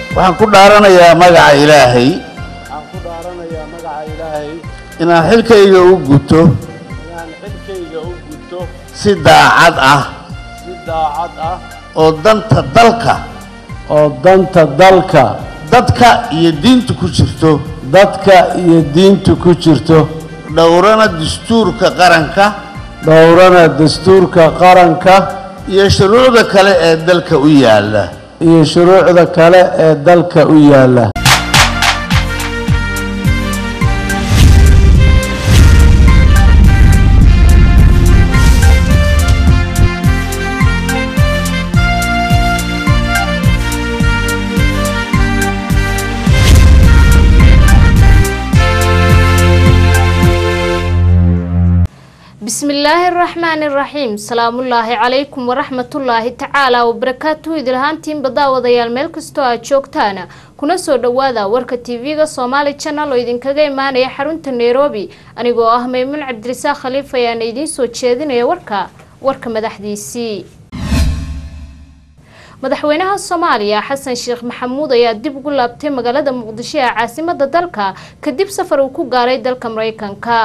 waxaan ku dhaaranayaa magaca ilaahay waxaan ku dhaaranayaa magaca ilaahay inaan xilkayga u guto inaan xilkayga u gudto si daacad ah si daacad ah oo danta dalka oo danta dalka dadka iyo diinta ku jirto dadka iyo diinta ku jirto dhowrana dastuurka qaranka dhowrana dastuurka qaranka iyo shuruucda kale ee dalka u yaalla iyo shuruucda kale ee dalka u yaalla bismillaahi araxmaani iraxiim salaamullaahi calaykum waraxmatullaahi tacaala wabarakaatuhu idilahaantiinba daawadayaal meel kastoo aad joogtaan kuna soo dhowaada warka tv-ga soomaali janal oo idinkaga imaanaya xarunta nairobi anigoo ah maymuun cabdirisaaq khaliif ayaana idiin soo jeedinaya warka warka madaxdiisii madaxweynaha soomaaliya xasan sheekh maxamuud ayaa dib ugu laabtay magaalada muqdisho ee caasimada dalka kadib safar uu ku gaaray dalka mareykanka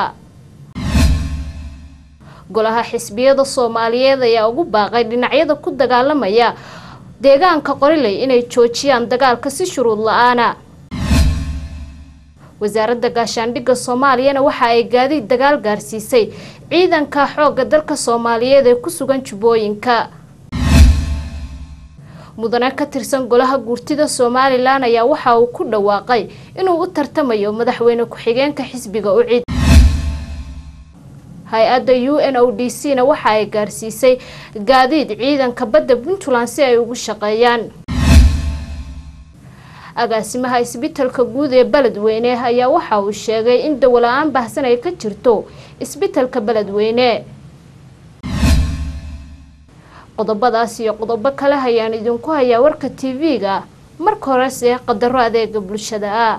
golaha xisbiyada soomaaliyeed ayaa ugu baaqay dhinacyada ku dagaalamaya deegaanka qoriley inay joojiyaan dagaalka si shuruud la-aana wasaaradda gaashaandhigga soomaaliyana waxa ay gaadiid dagaal gaarsiisay ciidanka xoogga dalka soomaaliyeed ee ku sugan jubbooyinka mudane ka tirsan golaha guurtida somalilan ayaa waxa uu ku dhawaaqay inuu u tartamayo madaxweyne ku-xigeenka xisbiga ucid hay-adda u n o d c na waxa ay gaarsiisay gaadiid ciidanka badda puntland si ay ugu shaqeeyaan agaasimaha isbitalka guud ee beledweyne ayaa waxa uu sheegay in dawola-aan baahsan ay ka jirto isbitalka beledweyne qodobadaas iyo qodobo kale ayaan idinku hayaa warka tv-ga marka horese qadaro adeega bulshada ah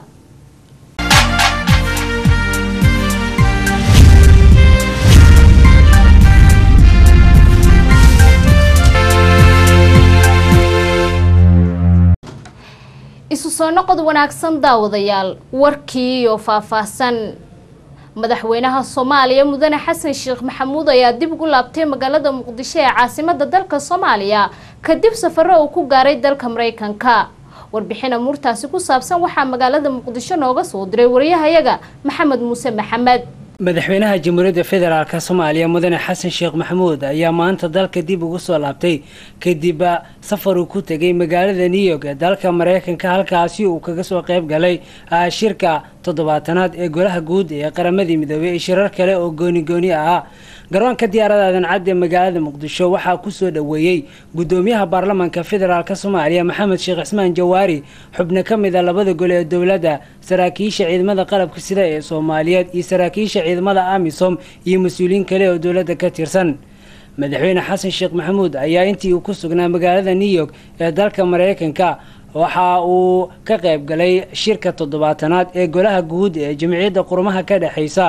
isu soo noqod wanaagsan daawadayaal warkii iyo faahfaahsan madaxweynaha soomaaliya mudane xasan sheekh maxamuud ayaa dib ugu laabtay magaalada muqdisho ee caasimada dalka soomaaliya kadib safaro uu ku gaaray dalka mareykanka warbixin amuurtaasi ku saabsan waxaa magaalada muqdisho nooga soo diray wariyahayaga maxamed muuse maxamed madaxweynaha jamhuuriyadda federaalk soomaaliya mudane xasan sheekh maxamuud ayaa maanta dalka dib ugu soo laabtay kadib safar uu ku tegay magaalada new york ee dalka mareykanka halkaasi uu kaga soo qeyb galay shirka toddobaatanaad ee golaha guud ee qaramadii midoobey iyo shirar kale oo gooni gooni ah garoonka diyaarada aadan-cad ee magaalada muqdisho waxaa kusoo dhoweeyey gudoomiyaha baarlamaanka federaalk soomaaliya maxamed sheekh cismaan jawaari xubno ka mid a labada gole ee dowladda saraakiisha ciidamada qalabka sida ee soomaaliyeed iyo saraakiisha ciidamada amisom iyo mas-uuliyiin kale oo dowladda ka tirsan madaxweyne xasan sheekh maxamuud ayaa intii uu ku sugnaa magaalada new york ee dalka mareykanka waxa uu ka qayb galay shirka toddobaatanaad ee golaha guud ee jamciyadda qurumaha ka dhexeysa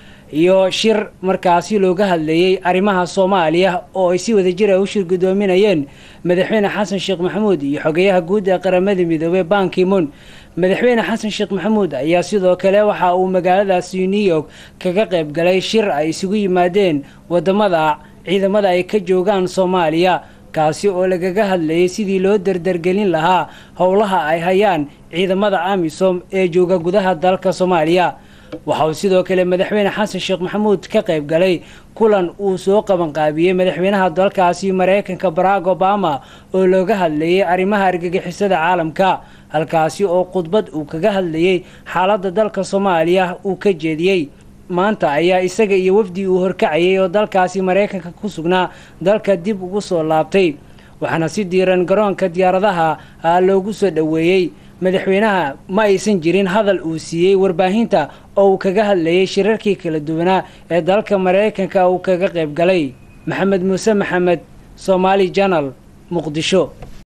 iyo shir markaasi looga hadlayay arrimaha soomaaliya oo ay si wadajir a u shir gudoominayeen madaxweyne xasan sheekh maxamuud iyo xogeyaha guud ee qaramada midoobey bankimon madaxweyne xasan sheekh maxamuud ayaa sidoo kale waxa uu magaaladaasi new york kaga qayb galay shir ay isugu yimaadeen wadamada ciidamada ay ka joogaan soomaaliya kaasi oo lagaga hadlayay sidii loo dardargelin lahaa howlaha ay hayaan ciidamada amisom ee jooga gudaha dalka soomaaliya waxa uu sidoo kale madaxweyne xasan sheekh maxamuud ka qayb galay kulan uu soo qabanqaabiyey madaxweynaha dalkaasi mareykanka barack obama oo looga hadlayay arrimaha argagixisada caalamka halkaasi oo khudbad uu kaga hadlayay xaaladda dalka soomaaliya uu ka jeediyey maanta ayaa isaga iyo wafdi uu horkacayay oo dalkaasi mareykanka ku sugnaa dalka dib ugu soo laabtay waxaana si diiran garoonka diyaaradaha loogu soo dhoweeyey madaxweynaha ma aysan jirin hadal uu siiyey warbaahinta oo uu kaga hadlayay shirarkii kala duwanaa ee dalka mareykanka uu kaga qayb galay maxamed muuse maxamed somaali janal muqdisho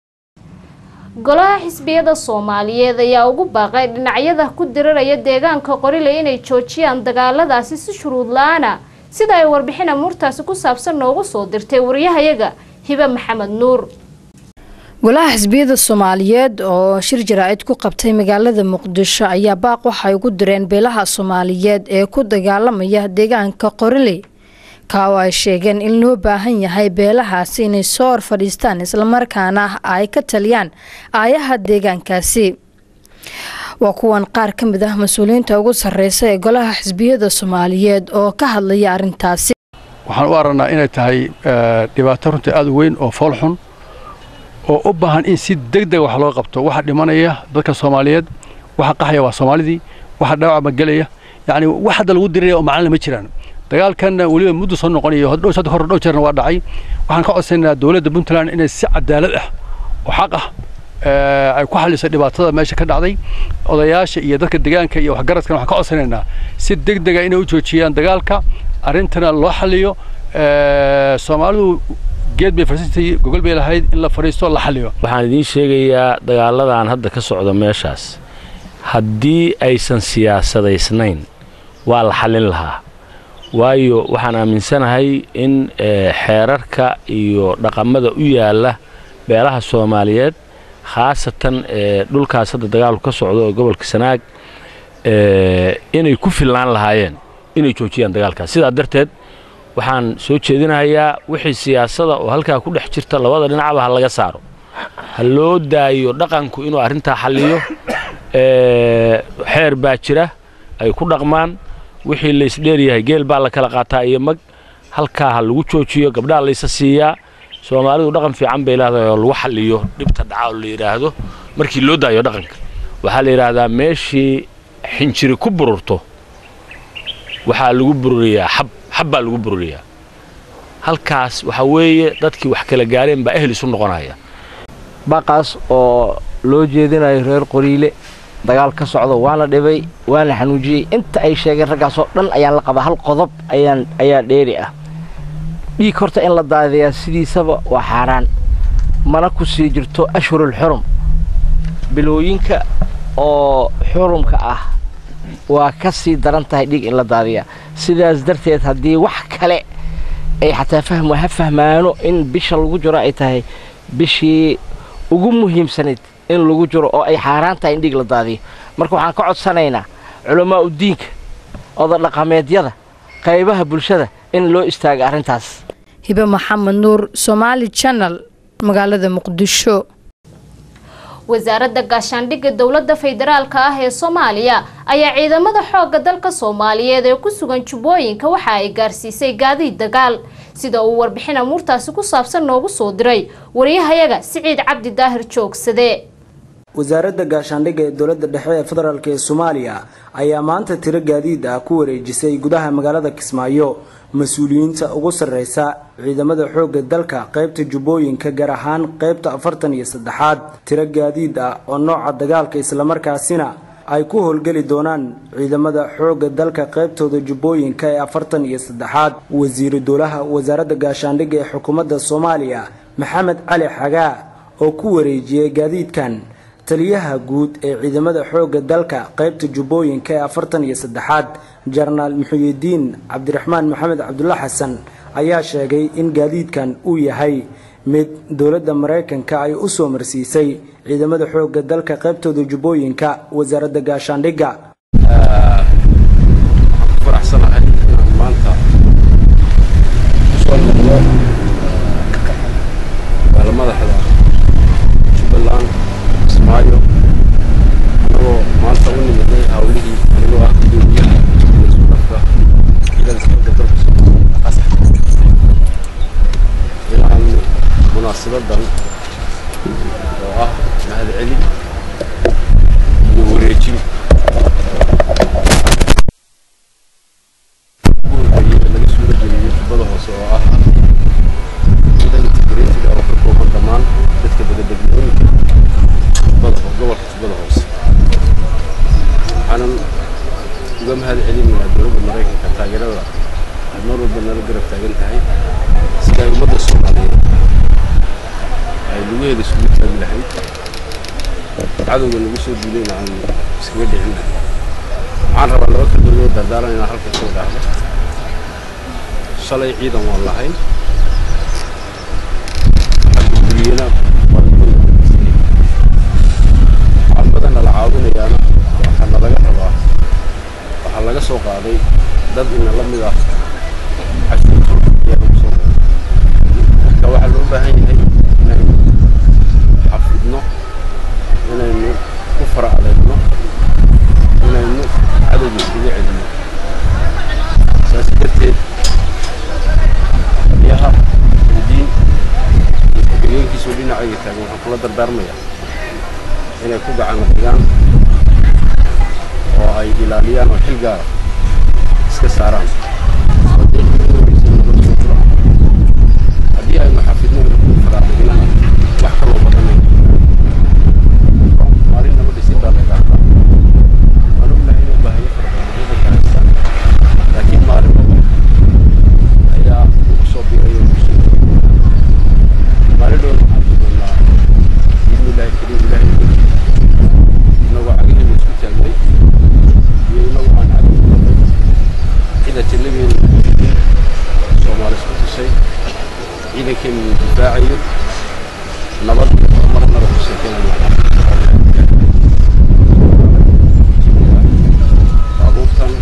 golaha xisbiyada soomaaliyeed ayaa ugu baaqay dhinacyada ku diraraya deegaanka qorile inay joojiyaan dagaaladaasi si shuruud la-aana sida ay warbixin amuurtaasi ku saabsan noogu soo dirtay wariyahayaga hibe maxamed nuur golaha xisbiyada soomaaliyeed oo shir jaraa'id ku qabtay magaalada muqdisho ayaa baaq waxay ugu direen beelaha soomaaliyeed ee ku dagaalamaya deegaanka qoriley ka oo ay sheegeen in loo baahan yahay beelahaasi inay soo hor fadhiistaan islamarkaana ay ka taliyaan aayaha deegaankaasi waa kuwan qaar ka mid ah mas-uuliyiinta ugu sarreysa ee golaha xisbiyada soomaaliyeed oo ka hadlaya arrintaasi waxaan u aragnaa inay tahay dhibaato runtii aada u weyn oo foolxun oo u baahan in si deg dega wax loo qabto waxa dhimanaya dadka soomaaliyeed waxa qaxaya waa soomaalidii waxa dhaawac magelaya yacni wax hadda lagu diriraya oo macalina ma jiraan dagaalkanna weliba muddo soo noqonayo hor dhow jeerna waa dhacay waxaan ka codsanaynaa dowladda puntland inay si cadaalad ah oo xaq ah ay ku xalliso dhibaatada meesha ka dhacday odayaasha iyo dadka deegaanka iyo waxgaradkana waxaan ka codsanaynaa si deg dega inay u joojiyaan dagaalka arrintana loo xalliyo soomaalidu geed bay fariisatay gogol bay lahayd in la fadhiisto la xalliyo waxaan idiin sheegayaa dagaaladan hadda ka socda meeshaas haddii aysan siyaasadaysnayn waa la xallin lahaa waayo waxaan aaminsanahay in xeerarka iyo dhaqamada u yaalla beelaha soomaaliyeed khaasatan dhulkaas hadda dagaalku ka socdo oo gobolka sanaag inay ku filnaan lahaayeen inay joojiyaan dagaalkaas sidaa darteed waxaan soo jeedinahayaa wixii siyaasada oo halkaa ku dhex jirta labada dhinacba ha laga saaro ha loo daayo dhaqanku inuu arrintaa xalliyo xeer baa jira ay ku dhaqmaan wixii laysdheeryahay geel baa la kala qaataa iyo mag halkaa ha lagu joojiyo gabdhaha laysa siiyaa soomaalidu dhaqan fiican bay leedahay oo lagu xalliyo dhibta dhaca oo la yidhaahdo markii loo daayo dhaqanka waxaa la yidhaahdaa meeshii xinjiri ku bururto waxaa lagu bururiyaa xab xab baa lagu bururiyaa halkaas waxaa weeye dadkii wax kala gaareen baa ehel isu noqonaya baqaas oo loo jeedinayo reer qoriile dagaal ka socdo waa la dhibay waa la xanuujiyey inta ay sheegeen raggaasoo dhan ayaan la qabaa hal qodob ayaan ayaa dheeri ah dhiig horta in la daadiyaa sidiisaba waa xaaraan mana ku sii jirto ashhurul xurum bilooyinka oo xurumka ah waa ka sii daran tahay dhiig in la daadiyaa sidaas darteed haddii wax kale ay xataa fahmo ha fahmaano in bisha lagu jiro ay tahay bishii ugu muhiimsanayd in lagu jiro oo ay xaaraan tahay in dhiig la daadiyo marka waxaan ka codsanaynaa culammaa udiinka odadhaqameedyada qaybaha bulshada in loo istaaga arrintaas hibe maxamed nuur somaali janal magaalada muqdisho wasaaradda gaashaandhigga dowladda federaalka ah ee soomaaliya ayaa ciidamada xoogga dalka soomaaliyeed ee ku sugan jubbooyinka waxa ay gaarsiisay gaadiid dagaal sida uu warbixin amuurtaasi ku saabsan noogu soo diray wariyahayaga siciid cabdi daahir joogsade wasaaradda gaashaandhigga ee dowladda dhexe ee federaalk ee soomaaliya ayaa maanta tiro gaadiid ah ku wareejisay gudaha magaalada kismaayo mas-uuliyiinta ugu sarreysa ciidamada xoogga dalka qaybta jubbooyinka gaar ahaan qaybta afartan iyo saddexaad tiro gaadiid ah oo nooca dagaalka islamarkaasina ay ku howlgeli doonaan ciidamada xoogga dalka qaybtooda jubbooyinka ee afartan iyo saddexaad wasiiru dowlaha wasaaradda gaashaandhigga ee xukuumadda soomaaliya maxamed cali xagaa oo ku wareejiyey gaadiidkan taliyaha guud ee ciidamada xoogga dalka qaybta jubbooyinka ee afartan iyo saddexaad jenaraal muxuyidiin cabdiraxmaan maxamed cabdulla xasan ayaa sheegay in gaadiidkan uu yahay mid dowladda maraykanka ay u soo marsiisay ciidamada xoogga dalka qaybtooda jubbooyinka wasaaradda gaashaandhigga faraxsanahay inaan maanta usoo noqdo magaala madaxda jubbaland kismaayo anagoo maanta u nimidnay hawlihii anigoo ah gudoomiyaha isku dhafka ciidada xoogga dalka soomaaliya qasax inaan munaasabadan oo ah mahadcelin iyo wareejin laga suura geliyo jubbada hoose oo ah ciidan integrated oo ka kooban dhammaan dadka degedegmooyinka jubbada gobolka jubbada hoose waxaanan uga mahad celinayaa dowladda maraykanka taageerada ay mar walba nala garab taagan tahay sida ay ummadda soomaaliyeed ay lugaheeda isugu taagi lahayd cadowga nagu soo duulayna aan iskaga dhicin lahayd waxaan rabaa laba kalmadood dardaaran inaan halka soo dhaahdo shalay ciidan waan lahayn xagga guriyena waa caawinayaana waxaana laga rabaa waxaa laga soo qaaday dad ina la mid ah cashuurta ayaa lagu soo qaaday marka waxaa loo baahan yahay inaynu xafidno inaynu ku fara adeegno inaynu cadowga iskaga celino saas darteed taliyaha diin iyo ku-xigeenkiisoo dhinacayga taagan waxaan kula dardaarmayaa inay ku gacan dhigaan oo ay ilaaliyaan oo xil gaara iska saaraan haddii aynu xafidno inaynu ku fara adeegnana wax kaloo badanay maalin nama dhisin baa laga hadlaa waan ognahay inuu baahayo fara badan waddanka haystaan laakiin maalin walba ayaa ugu soo biirayo ugu soo maalin dhow waxaan ku doonaa biidni illaahi kariim ilaahay inagoo cagaheenu isku taagnay iyo inagoo aan cagin kulnay cida jallabeenu soomaali isku tusay ciidankeenu uu difaacayo nabad iyo horumarna lagu sheekeynaya baabuurtan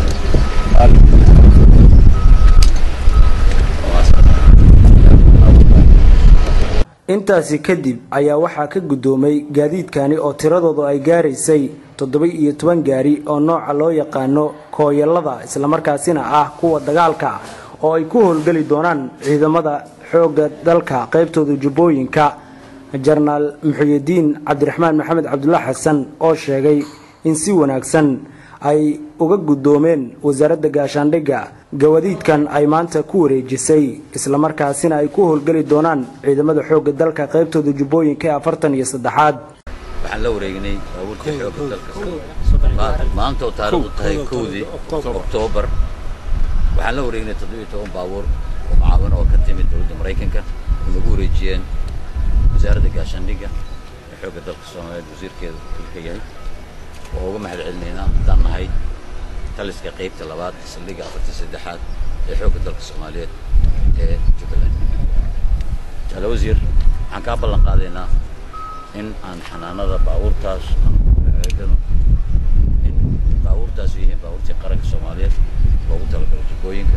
intaasi kadib ayaa waxaa ka guddoomay gaadiidkani oo tiradoodu ay gaaraysay toddoba iyo toban gaari oo nooca loo yaqaano kooyallada islamarkaasina ah kuwa dagaalka oo ay ku howlgeli doonaan ciidamada xoogga dalka qaybtooda jubbooyinka jenaraal muxuyidiin cabdiraxmaan maxamed cabdulla xasan oo sheegay in si wanaagsan ay uga guddoomeen wasaaradda gaashaandhigga gawadiidkan ay maanta ku wareejisay islamarkaasina ay ku howlgeli doonaan ciidamada xoogga dalka qaybtooda jubbooyinka ee afartan iyo saddexaad waxaan la wareegnay baabuurta xoogga dalka maanta oo taariikhdu tahay kowdii oktoobar waxaan la wareegnay toddobiyo toban baabuur oo macaawin oo ka timid dowladda maraykanka oo nagu wareejiyeen wasaaradda gaashaandhigga ee xoogga dalka soomaaliyeed wasiirkeeda dalka yahay oo uga mahad celinaynaa haddaan nahay taliska qaybta labaad saldhigga afarta saddexaad ee xoogga dalka soomaaliyeed ee jubbaland jaale wasiir waxaan kaa ballan qaadaynaa in aan xanaanada baabuurtaas aan eegano in baabuurtaas yihiin baabuurtii qaranka soomaaliyeed loogu talagalay jubbooyinka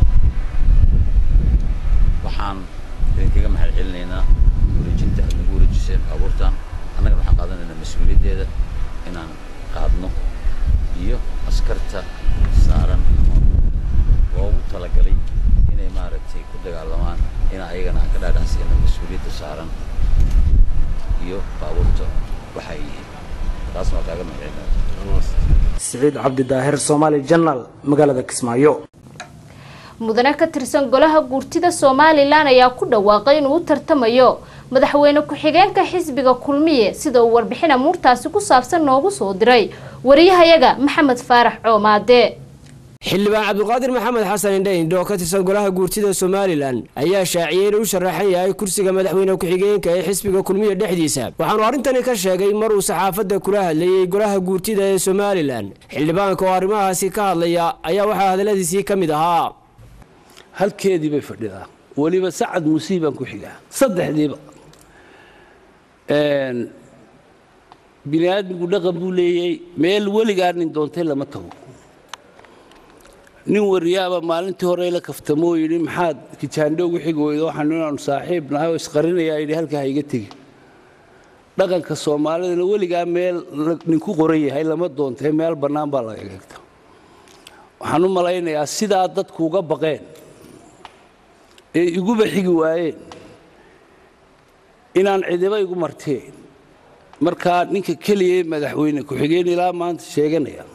waxaan idinkaga mahad celinaynaa wareejinta aad nagu wareejiseen baabuurtan annagana waxaan qaadanaynaa mas-uuliyaddeeda inaan qaadno iyo askarta saaran ama loogu talagalay inay maaragtay ku dagaalamaan in ayagana aan ka dhaadhacsiino mas-uuliyadda saaran iyo baabuurta waxay yihiin taasna waa kaaga mahadcelinaya siciid cabdi daahir soomaali janal magaalada kismaayo mudane ka tirsan golaha guurtida somalilan ayaa ku dhawaaqay inuu u tartamayo madaxweyne ku-xigeenka xisbiga kulmiye sida uu warbixin amuurtaasi ku saabsan noogu soo diray wariyahayaga maxamed faarax coomaade xildhibaan cabdulqaadir maxamed xasan indhaindho oo ka tirsan golaha guurtida somalilan ayaa shaaciyey inuu u sharaxan yahay kursiga madaxweyne ku-xigeenka ee xisbiga kulmiya dhexdiisa waxaanu arrintani ka sheegay mar uu saxaafadda kula hadlayey golaha guurtida ee somalilan xildhibaanka oo arrimahaasi ka hadlaya ayaa waxaa hadalladiisii ka mid ahaa halkeedii bay fadhidaa weliba sacad musiibaan ku xigaa saddexdiiba bini aadmigu dhaqan buu leeyay meel weligaa nin doontay lama tago nin wariyaaba maalintii hore la kaftamoo yidhi maxaad kijaandho ugu xigi weydo waxaan inaanu saaxiib nahay oo isqarinayaa yidhi halkaa ha iga tegin dhaqanka soomaalidana weligaa meel ninku qoran yahay lama doontay meel bannaan baa laga eegta waxaan u malaynayaa sidaa dadku uga baqeen ee iguba xigi waayeen inaan cidiba igu marteen markaa ninka keliya ee madaxweyne ku-xigeen ilaa maanta sheeganaya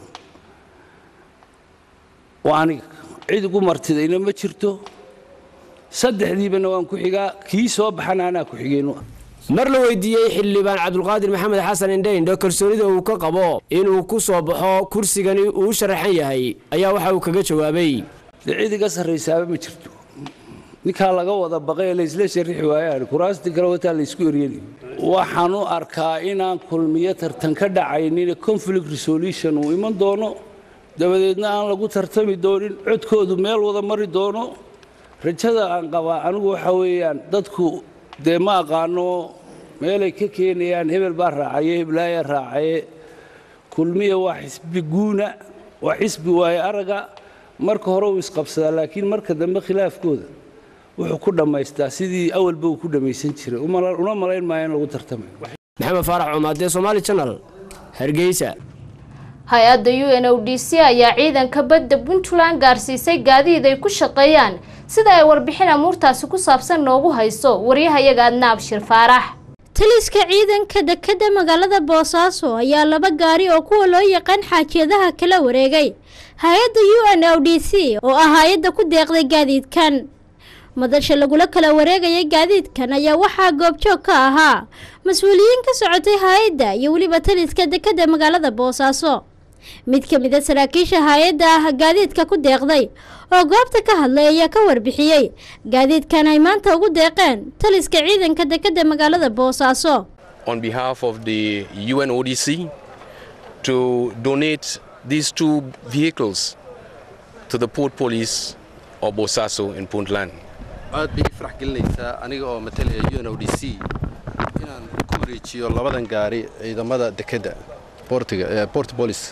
waa aniga cid igu martidayna ma jirto saddexdiibana waan ku xigaa kii soo baxana anaa ku-xigeen mar la weydiiyey xildhibaan cabdulqaadir maxamed xasan indhaindho kalsoonida uu ka qabo inuu ku soo baxo kursigani uu u sharaxan yahay ayaa waxa uu kaga jawaabay dee cid iga sarraysaaba ma jirto ninkaa laga wada baqay laysla sharixi waayaan kuraastii kale wataa laysku eryanayo waxaan u arkaa inaan kulmiyo tartan ka dhacaynin conflict resolution uu iman doono dabadeedna aan lagu tartami doonin codkoodu meel wada mari doono rajada aan qabaa anigu waxa weeyaan dadku dee ma aqaano meelay ka keenayaan hebel baa raacaye heblaayaa raacaye kulmiya waa xisbi guuna waa xisbi waaye araga marka hore uu isqabsadaa laakiin marka dambe khilaafkooda wuxuu ku dhammaystaa sidii awalba uu ku dhammaysan jiray una malayn maayo in lagu tartamayo maxamed faarax cumaadee somaali channel hargeysa hay-adda u n o d c ayaa ciidanka badda puntland gaarsiisay gaadiid ay ku shaqeeyaan sida ay warbixin amuurtaasi ku saabsan noogu hayso waryahayaga adna abshir faarax taliska ciidanka dekadda magaalada boosaaso ayaa laba gaari oo kuwa loo yaqaan xaajiyadaha kala wareegay hay-adda u n o d c oo ah hay-adda ku deeqday gaadiidkan madasha lagula kala wareegayay gaadiidkan ayaa waxaa goobjoog ka ahaa mas-uuliyiin ka socotay hay-adda iyo weliba taliska dekadda magaalada boosaaso mid ka mid a saraakiisha hay-adda ah gaadiidka ku deeqday oo goobta ka hadlay ayaa ka warbixiyey gaadiidkan ay maanta ugu deeqeen taliska ciidanka dekadda magaalada boosaaso on behalf of the UNODC to donate these two vehicles to the port police of Bosaso in Puntland. aad bay ii farax gelinaysaa aniga oo matalaya u n o d c inaan ku wareejiyo labadan gaari ciidamada dekedda boortiga port police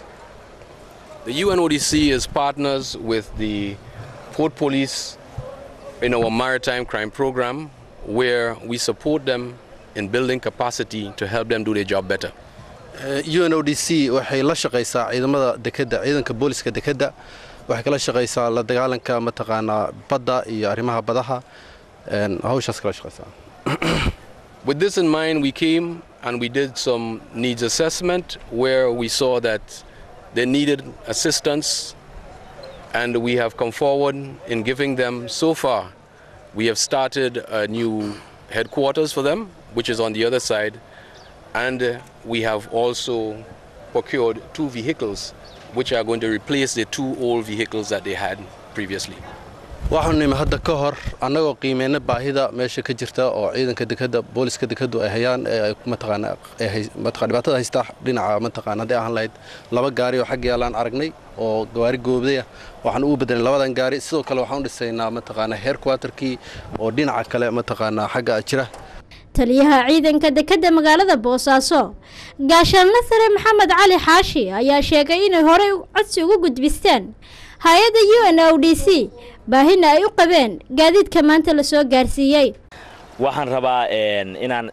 The UNODC is partners with the port police in our maritime crime program where we support them in building capacity to help them do their job better. u n o d c waxay la shaqaysaa ciidamada dekedda ciidanka booliska dekedda waxay kala shaqaysaa la dagaalanka mataqaanaa badda iyo arrimaha badaha hawshaas kala shaqaysaa With this in mind, we came and we did some needs assessment where we saw that they needed assistance and we have come forward in giving them so far. We have started a new headquarters for them, which is on the other side, and uh, we have also procured two vehicles which are going to replace the two old vehicles that they had previously. waxaanu nimi hadda ka hor annagoo qiimeyna baahida meesha ka jirta oo ciidanka dekadda booliska dekaddu ay hayaan ee mataqaana dhibaatada haysta dhinaca mataqaana hadday ahaan lahayd laba gaari oo xagga yaalaan aragnay oo gawaari goobday ah waxaan ugu bedelay labadan gaari sidoo kale waxaan u dhisaynaa mataqaana heerquarterkii oo dhinaca kale mataqaana xagga jira taliyaha ciidanka dekadda magaalada boosaaso gaashaanle sare maxamed cali xaashi ayaa sheegay inay horey codsi ugu gudbisteen hay-adda u n o d c baahina ay u qabeen gaadiidka maanta la soo gaarsiiyey waxaan rabaa inaan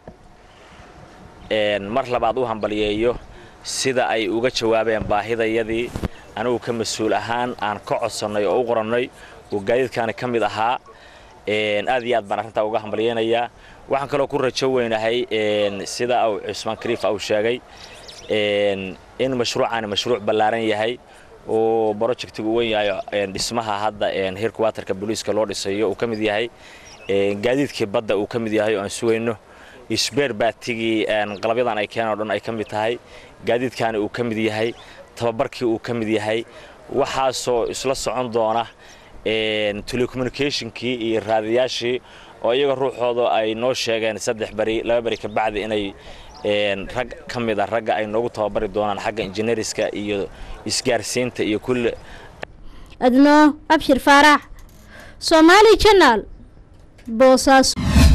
mar labaad u hambaliyeeyo sida ay uga jawaabeen baahidayadii anigu ka mas-uul ahaan aan ka codsannay oo u qorannay oo gaadiidkaani ka mid ahaa aad iyo aad baan arrintaa uga hambalyeynayaa waxaan kaloo ku rajo weynahay sida uu cusmaan kariif uu sheegay in mashruucaani mashruuc ballaaran yahay oo projectigu wen yahay dhismaha hadda heerkuwatarka booliiska loo dhisayo uu ka mid yahay gaadiidkii badda uu ka mid yahay oo aan sugayno isbeer baatigii qalabyadan ay keeneen o dhan ay ka mid tahay gaadiidkaani uu ka mid yahay tababarkii uu ka mid yahay waxaasoo isla socon doona telecommunicationkii iyo raadiyaashii oo iyaga ruuxooda ay noo sheegeen saddex beri laba beri ka bacdi inay rag ka mid a ragga ay noogu tababari doonaan xagga injineeriska iyo isgaarsiinta iyo kulle adno abshir faarax soomaali janaal boosaaso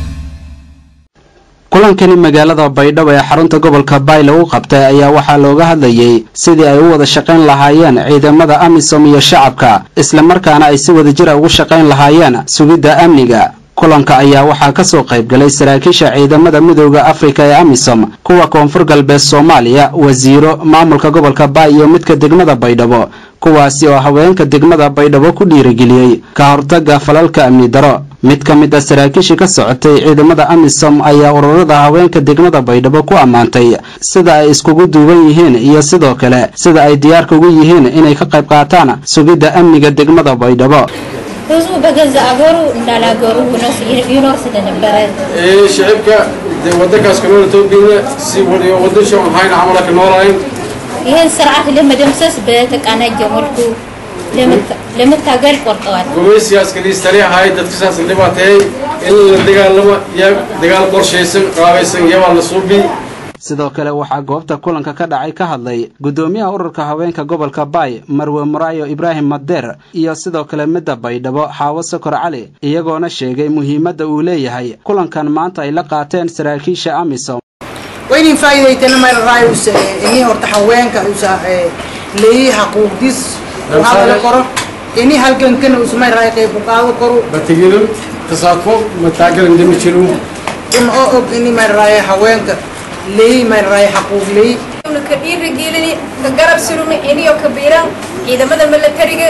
kulankani magaalada baydhabo ee xarunta gobolka baay lagu qabtay ayaa waxaa looga hadlayey sidii ay u wada shaqayn lahaayeen ciidamada amisom iyo shacabka islamarkaana ay si wadajira ugu shaqayn lahaayeen sugidda amniga kulanka ayaa waxaa ka soo qayb galay saraakiisha ciidamada midooda afrika ee amisom kuwa koonfur galbeed soomaaliya wasiiro maamulka gobolka baay iyo midka degmada baydhabo kuwaasi oo haweenka degmada baydhabo ku dhiirigeliyey ka hortagga falalka amni daro mid ka mid a saraakiishii ka socotay ciidamada amisom ayaa ururada haweenka degmada baydhabo ku ammaantay sida ay iskugu duuban yihiin iyo sidoo kale sida ay diyaarka ugu yihiin inay ka qayb qaataan sugidda amniga degmada baydhabo ህዝቡ በገዛ አገሩ እንዳላገሩ ሆኖ ይኖር ስለነበረ shicibka dee wadankaas kanool etoobiya si wadan shan hayna camala ka noolahayn ይህን ስርዓት ለመደምሰስ በተቀናጀ መልኩ ለመታገል ቆርጠዋል። gumaysigaas kaliis tali ahay dadka saas dhibaatay in la dagaalamo iyo dagaal qorshaysan qaabaysan iyabaa la suubi sidoo kale waxaa goobta kulanka ka dhacay ka hadlay guddoomiyaha ururka haweenka gobolka baay marwe muraayo ibraahim madeer iyo sidoo kale midda baydhabo xaawo sokor cali iyagoona sheegay muhiimadda uu leeyahay kulankan maanta ay la qaateen saraakiisha amisom waa inin faa'iidaytana mayra raayus ini horta haweenka usa leeyi xaquuqdiis hadala koro ini halgankana usa may raay qayb ku qaado koro batigidun tasaafo mataagal indhami jiru un oo og ini may raay haweenka leeyi may raay xaquuq leeyi ka dhiirigelini ka garab surumi iniyo kabiiran ciidamada milatariga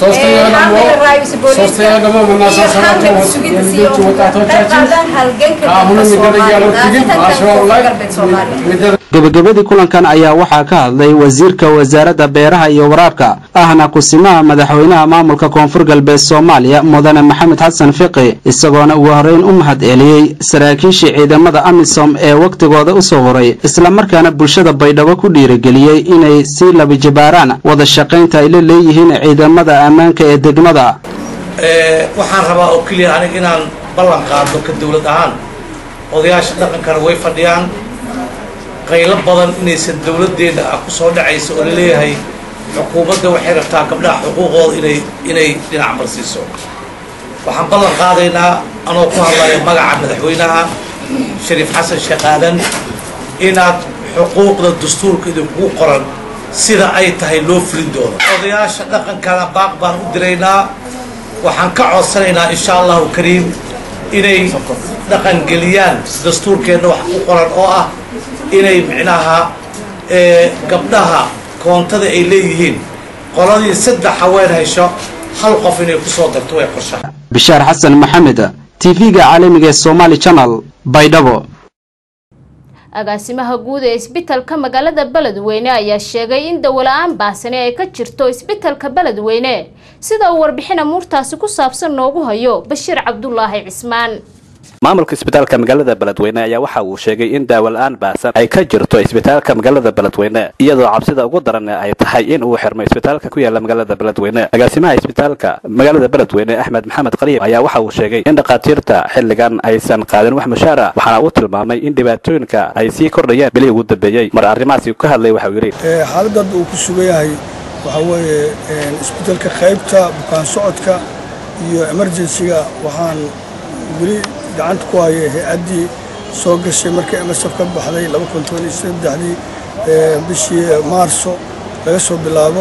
gebagabadii kulankan ayaa waxaa ka hadlay wasiirka wasaaradda beeraha iyo waraabka ahna kusimaha madaxweynaha maamulka koonfur galbeed soomaaliya mudane maxamed xasan fiqi isagoona ugu horreyn u mahad celiyey saraakiishii ciidamada amisom ee wakhtigooda u soo horay islamarkaana bulshada baydhabo ku dhiirigeliyey inay sii labijabaaraan wada shaqaynta ay la leeyihiin ciidamada ammaanka ee degmada waxaan rabaa oo keliya aniga inaan ballan qaado ka dawlad ahaan odayaasha dhaqankana way fadhiyaan qaylo badan inaysan dawladdeena ah ku soo dhacaysa oo laleeyahay xukuumadda waxay rabtaa gabdhaha xuquuqooda inay inay dhinac marsiiso waxaan ballan qaadaynaa anoo ku hadlaya magaca madaxweynaha shariif xasan sheekh aadan inaad xuquuqda dastuurka idinkugu qoran sida ay tahay loo fulin doono odayaasha dhaqankana baaq baan u diraynaa waxaan ka codsanaynaa insha allahu kariim inay dhaqangeliyaan dastuurkeenna wax ku qoran oo ah inay micnaha gabdhaha koontada ay leeyihiin qoladii saddex haween hesho hal qof inay ku soo darto way qorshaha bishaar xasan maxamed tv-ga caalamiga ee somaali channel baydhabo agaasimaha guud ee isbitalka magaalada beledweyne ayaa sheegay in dawola-aan baasani ay ka jirto isbitalka beledweyne sida uu warbixin amuurtaasi ku saabsan noogu hayo bashiir cabdulaahi cismaan maamulka isbitaalka magaalada beledweyne ayaa waxa uu sheegay in daawola-aan baasan ay ka jirto isbitaalka magaalada beledweyne iyadoo cabsida ugu daran ay tahay in uu xirmo isbitaalka ku yaala magaalada beledweyne agaasimaha isbitaalka magaalada beledweyne axmed maxamed qariib ayaa waxa uu sheegay in dhakhaatiirta xilligan aysan qaadin wax mushaara waxaana uu tilmaamay in dhibaatooyinka ay sii kordhayeen bilihii ugu dambeeyey mar arrimahaasi ka hadlay waxa uu yidhi xaaladad uu ku sugan yahay waxaa weeye isbitaalka qaybta bukaan socodka iyo emergensiga waxaan weli gacanta ku haya hay-addii soo gashay markii msf ka baxday dii bishii maarso laga soo bilaabo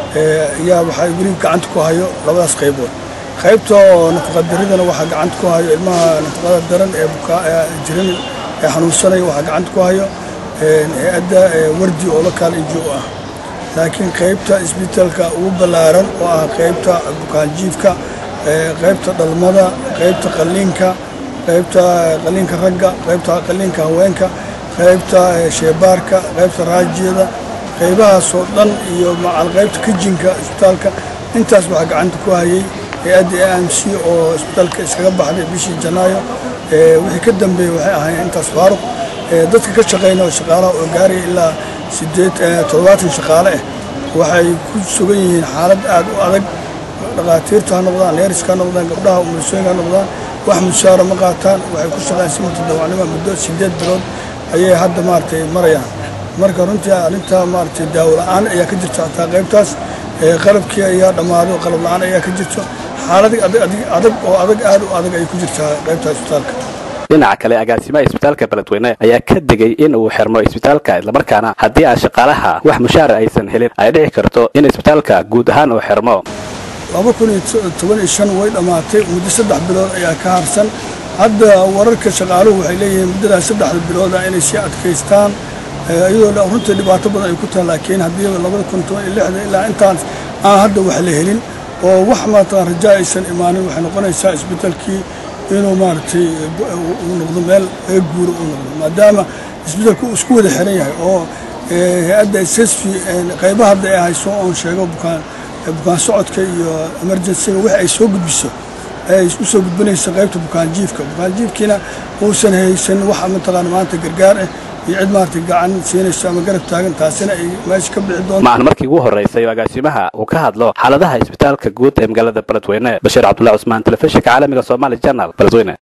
ayaa waxaa weli gacanta ku hayo labadaas qaybood qaybta oo nafaqadaridana waxaa gacanta ku hayo ilmaha nafaqada daran ee jiran ee xanuunsanaya waxaa gacanta ku hayo hay-adda wardi oo la kaal injo ah laakiin qaybta isbitaalka ugu ballaaran oo ah qaybta bukaanjiifka qaybta dhalmada qaybta qalliinka qaybta qalliinka ragga qaybta qalliinka haweenka qaybta sheebaarka qaybta raajiyada qaybahaasoo dhan iyo macal qaybta kijinka isbitaalka intaas waxaa gacanta ku hayay hay-adda a m c oo isbitaalka iskaga baxday bishii janaayo wixii ka dambeeyey waxay ahaayeen intaas faaruq dadka ka shaqeyna oo shaqaalaha oo gaaraya ilaa sideed toddobaatan shaqaale ah waxay ku sugan yihiin xaalad aad u adag dhakhaatiirta ha noqdaan neeriska ha noqdaan gabdhaha umulisooyinka ha noqdaan wax mushaara ma qaataan waxay ku shaqeyn si mutadawacnimo muddo sideed bilood ayay hadda maaragtay marayaan marka runtii arrintaa maaragtay daawo la-aan ayaa ka jirta xataa qaybtaas qalabkii ayaa dhammaaday oo qalab la-aan ayaa ka jirto xaalad adag oo adag aad u adag ay ku jirtaa qaybta isbitaalka dhinaca kale agaasimaha isbitaalka beledweyne ayaa ka digay in uu xirmo isbitaalka islamarkaana haddii aan shaqaalaha wax mushaara aysan helin ay dhici karto in isbitaalka guud ahaan uu xirmo laba kun iyo toban iyo shan way dhammaatay muddo saddex bilood ayaa ka harsan hadda wararka shaqaaluhu waxay leeyihiin muddadaas saddexda bilooda inay sii adkaystaan iyadoo runtii dhibaato badan ay ku tahay laakiin haddii labada kun toban iyo lixda ilaa intaan aan hadda wax la helin oo wax maarata raja aysan imaanin waxay noqonaysaa isbitaalkii inuu maaragtay uu noqdo meel laga guuro uu noqdo maadaama isbitaalku uu isku wada xiran yahay oo hay-adda ssv qaybaha hadda ay hayso oon sheego bukaan bukaan socodka iyo emergencyga wix ay soo gudbiso ay u soo gudbinaysa qaybta bukaanjiifka bukaanjiifkiina uusan haysan wax mataqaana maanta gargaar ah iyo cid maaragtay gacan siinayso ama garab taagan taasina ay meesha ka bixi doonto maahan markii ugu horreysay oo agaasimaha uu ka hadlo xaaladaha isbitaalka guud ee magaalada beledweyne bashiir cabdullahi cusmaan telefishinka caalamiga somaali channel beledweyne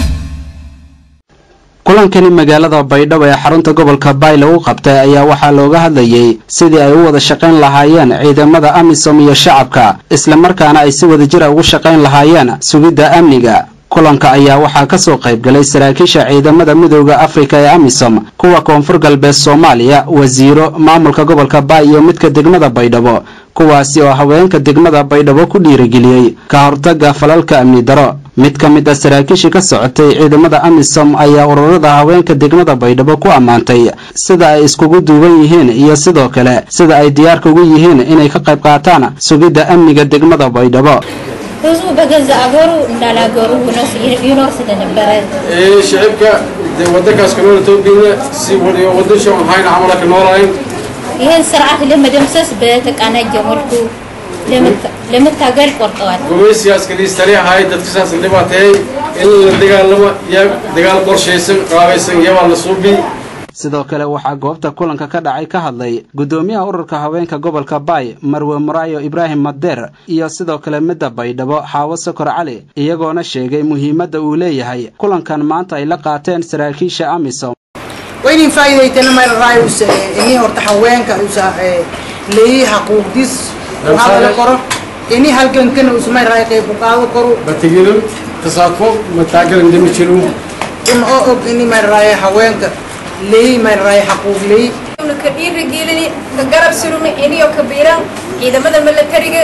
kulankani magaalada baydhabo ee xarunta gobolka bayle u qabtay ayaa waxaa looga hadlayey sidii ay u wada shaqayn lahaayeen ciidamada amisom iyo shacabka islamarkaana ay si wadajira ugu shaqayn lahaayeen sugidda amniga kulanka ayaa waxaa ka soo qayb galay saraakiisha ciidamada midooda afrika ee amisom kuwa koonfur galbeed soomaaliya wasiiro maamulka gobolka baay iyo midka degmada baydhabo kuwaasi oo haweenka degmada baydhabo ku dhiirigeliyey ka hortagga falalka amni daro mid ka mid ah saraakiishii ka socotay ciidamada amisom ayaa ururada haweenka degmada baydhabo ku ammaantay sida ay iskugu duuban yihiin iyo sidoo kale sida ay diyaarka ugu yihiin inay ka qayb qaataan sugidda amniga degmada baydhabo ህዝቡ በገዛ አገሩ እንዳላገሩ ሆኖ ይኖር ስለነበረ shicibka dee waddankaas ka nool Itoobiya si wadiyo waddan shan ahayn camal ka noolayn ይህን ስርዓት ለመደምሰስ በተቀናጀ መልኩ ለመታገል ቆርጠዋል። gumaysigaas kaliis tali ahay dadka saas dhibaatay in la dagaalamo iyo dagaal qorshaysan qaabaysan iyabaa la suubi sidoo kale waxaa goobta kulanka ka dhacay ka hadlay guddoomiyaha ururka haweenka gobolka baay marwe muraayo ibraahim madeer iyo sidoo kale midda baydhabo xaawo sokor cali iyagoona sheegay muhiimadda uu leeyahay kulankan maanta ay la qaateen saraakiisha amisom waynin faa'iidaytana mayl raayus ini horta haweenka usa leeyi xaquuqdis u hadala karo ini halgankana usmay raay qayb u qaado karo batigilo tasaafo mataagal indhimi jiru un oo og ini mayl raay haweenka leeyi mayl raay xaquuq leeyi ka dhiirigelini ka garab surumi iniyo kabiiran ciidamada milatariga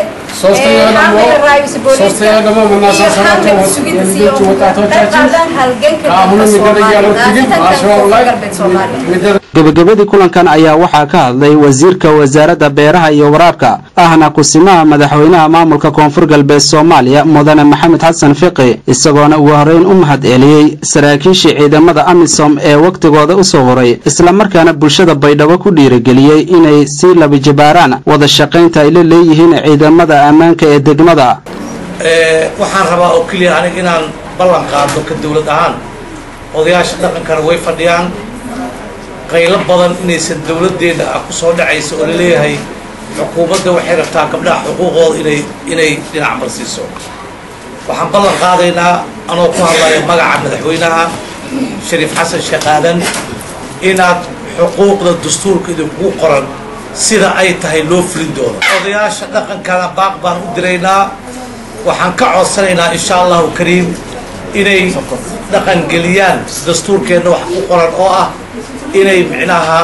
gebagabadii kulankan ayaa waxaa ka hadlay wasiirka wasaaradda beeraha iyo waraabka ahna kusimaha madaxweynaha maamulka koonfur galbeed soomaaliya mudane maxamed xasan fiqi isagoona ugu horreyn u mahad celiyey saraakiishii ciidamada amisom ee wakhtigooda u soo horay islamarkaana bulshada baydhabo ku dhiirigeliyey inay sii labajibaaraan wada shaqaynta ay la leeyihiin ciidamada ammaanka ee degmada waxaan rabaa oo keliya aniga inaan ballan qaado ka dawlad ahaan odayaasha dhaqankana way fadhiyaan qaylo badan inaysan dawladdeena ah ku soo dhacaysa oo laleeyahay xukuumadda waxay rabtaa gabdhaha xuquuqooda inay inay dhinac marsiiso waxaan ballan qaadaynaa anoo ku hadlaya magaca madaxweynaha shariif xasan sheekh aadan inaad xuquuqda dastuurka idinkugu qoran sida ay tahay loo fulin doono odayaasha dhaqankana baaq baan u diraynaa waxaan ka codsanaynaa insha allahu kariim inay dhaqangeliyaan dastuurkeenna wax ku qoran oo ah inay micnaha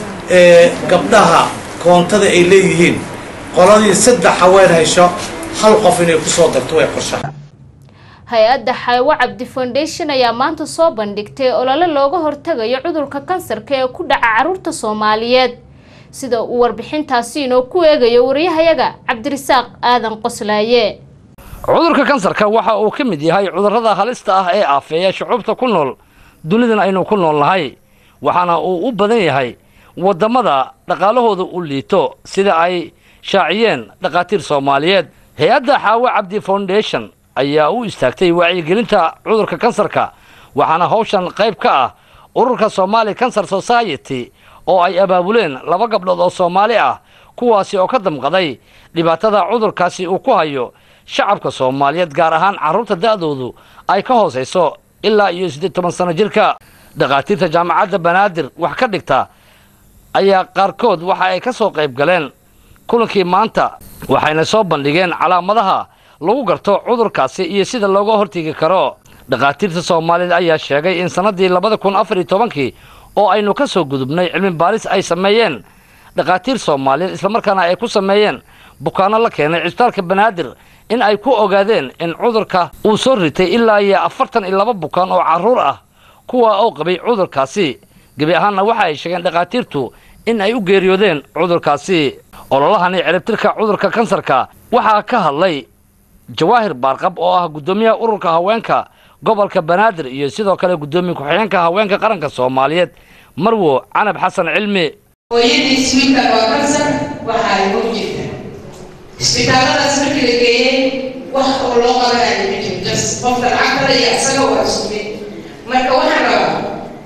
gabdhaha koontada ay leeyihiin qoladii saddex haween hesho hal qof inay kusoo darto way qorshaha hay-adda xaywo cabdi foundation ayaa maanta soo bandhigtay olole looga hortagayo cudurka kansarka ee ku dhaca caruurta soomaaliyeed sida uu warbixintaasi inoo ku eegayo wariyahayaga cabdirisaaq aadan qoslaaye cudurka kansarka waxa uu ka mid yahay cudurrada halista ah ee aafeeya shucuubta ku nool dunidan aynu ku nool nahay waxaana uu u badan yahay waddamada dhaqaalahooda u liito sida ay shaaciyeen dhakhaatiir soomaaliyeed hay-adda xaawo cabdi foundation ayaa u istaagtay wacyigelinta cudurka kansarka waxaana hawshan qayb ka ah ururka somaali cancer society oo ay abaabuleen laba gabdhood oo soomaali ah kuwaasi oo ka damqaday dhibaatada cudurkaasi uu ku hayo shacabka soomaaliyeed gaar ahaan carruurta da'doodu ay ka hoosayso ilaa iyo siddeed toban sano jirka dhakhaatiirta jaamacadda banaadir wax ka dhigta ayaa qaarkood waxa ay ka soo qayb galeen kulankii maanta waxayna soo bandhigeen calaamadaha lagu garto cudurkaasi iyo sida looga hortegi karo dhakhaatiirta soomaaliyeed ayaa sheegay in sannaddii labada kun afar iyo tobankii oo aynu ka soo gudubnay cilmi baaris ay sameeyeen dhakhaatiir soomaaliyeed islamarkaana ay ku sameeyeen bukaanno la keenay cisbitaalka banaadir in ay ku ogaadeen in cudurka uu soo ritay ilaa iyo afartan iyo laba bukaan oo carruur ah kuwa oo qabay cudurkaasi gebi ahaanna waxa ay sheegeen dhakhaatiirtu in ay u geeriyoodeen cudurkaasi ololahani ciribtirka cudurka kansarka waxaa ka hadlay jawaahir baarqab oo ah guddoomiyaha ururka haweenka gobolka banaadir iyo sidoo kale guddoomiye ku-xigeenka haweenka qaranka soomaaliyeed marwo canab xasan cilmi hooyadiis wiilkan waa kansar waxa ay hor jirta isbitaalladaas markii la geeyey wax oo loo qabanayo ma jiro jas qofka lacagtada iyo isaga waa isku mid marka waxaan rabaa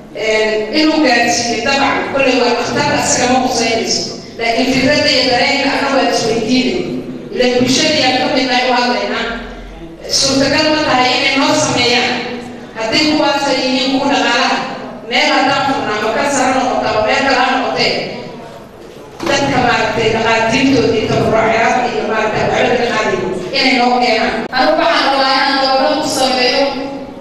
inuu gaarsiiyo dabcan kolley waa dhakhtar isaga ma qusaynayso laakiin fikradda iyo dareenka ana waa isweydiinay ila bulshadii ka mid nahay u hadlaynaa suurtagal ma tahay inay noo sameeyaan haddii kuwaasa yihiin kuwa dhaqaalaha meel haddaan furnaa ma kansara noqota ama meel kale ha noqotee dadka maaragtay dhaqaatiirtoodii tabarucayaada iyo maaragtay waxba ka qaadayo inay noo keenaan anigu waxaan rabaa inaan gabdho ku sameeyo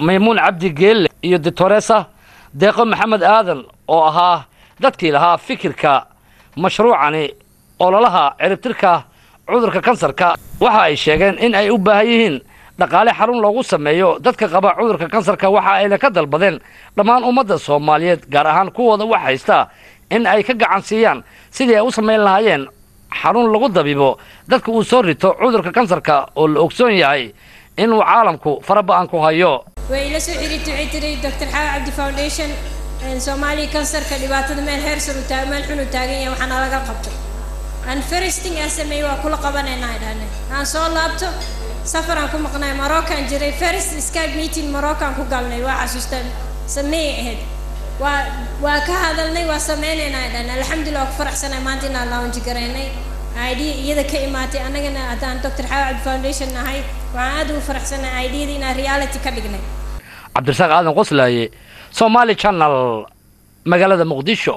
maymuun cabdi geelle iyo doctoresa deeqo maxamed aadan oo ahaa dadkii lahaa fikirka mashruucani ololaha ciribtirka cudurka kansarka waxa ay sheegeen in ay u baahan yihiin dhaqaale xarun loogu sameeyo dadka qaba cudurka kansarka waxa ayna ka dalbadeen dhammaan ummadda soomaaliyeed gaar ahaan kuwooda wax haysta in ay ka gacan siiyaan sidii ay u samayn lahaayeen xarun lagu dabibo dadka uu soo rito cudurka kansarka oo la ogsoon yahay inuu caalamku faraba'an ku hayo way ila soo xiriirtay waxay tiri dr xaawa cabdi foundation soomaaliya kansarka dhibaatada meel heer sar u taag meel xun u taagan yahay waxaana laga qabto aan firsting aan sameeyey waa kula qabanaynaa dhahne aan soo laabto safaraan ku maqnay moroccan jiray first skype meeting moroccan ku galnay waa xasuustaan sameeyay ahayd waa waa ka hadalnay waa sameynaynaa dhahne alxamdulilah waa ku faraxsanay maanta inaan launch garaynay idea iyada ka imaatay annagana haddaan dr xaawa cabdi foundation nahay waxaan aad ugu faraxsanay ideada inaan reality ka dhignay cabdirasaaq aadan qoslaaye somaali channel magaalada muqdisho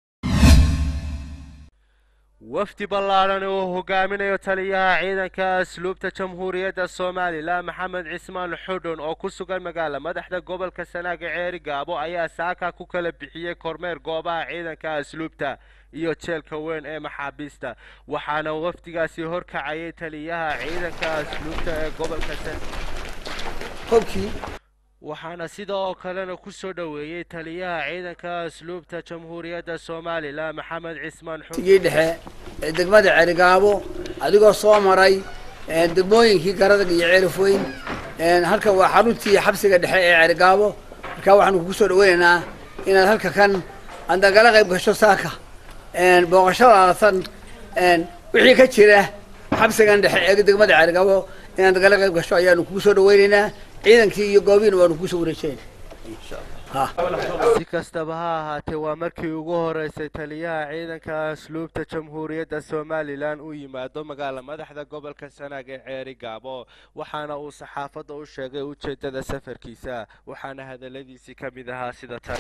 wafdi ballaadhan oo hogaaminayo taliyaha ciidanka asluubta jamhuuriyadda somalilan maxamed cismaan xudhun oo ku sugan magaala madaxda gobolka sanaaga ceeri gaabo ayaa saaka ku kala bixiyey kormeer goobaha ciidanka asluubta iyo jeelka weyn ee maxaabiista waxaana wafdigaasi horkacayay taliyaha ciidanka asluubta ee gobolka waxaana sidoo kalena ku soo dhoweeyey taliyaha ciidanka asluubta jamhuuriyadda somalilan maxamed cismaan tigii dhexe ee degmada cerigaabo adigoo soo maray degmooyinkii garadag iyo ceerifoyn halkan waa xaruntii xabsiga dhexe ee cerigaabo markaa waxaanu kugu soo dhaweynaynaa inaad halka kan aad nagala qayb gasho saaka booqashadaatan wixii ka jira xabsigan dhexe ee degmada cerigaabo inaad nagala qayb gasho ayaanu kugu soo dhaweynaynaa ciidankii iyo goobihiina waanu kugu soo wareejinayna si kastaba ha ahaatee waa markii ugu horeysay taliyaha ciidanka asluubta jamhuuriyadda somalilan uu yimaado magaala madaxda gobolka sanaag ee ceeri gaabo waxaana uu saxaafadda u sheegay ujeedada safarkiisa waxaana hadaladiisii ka mid ahaa sida tan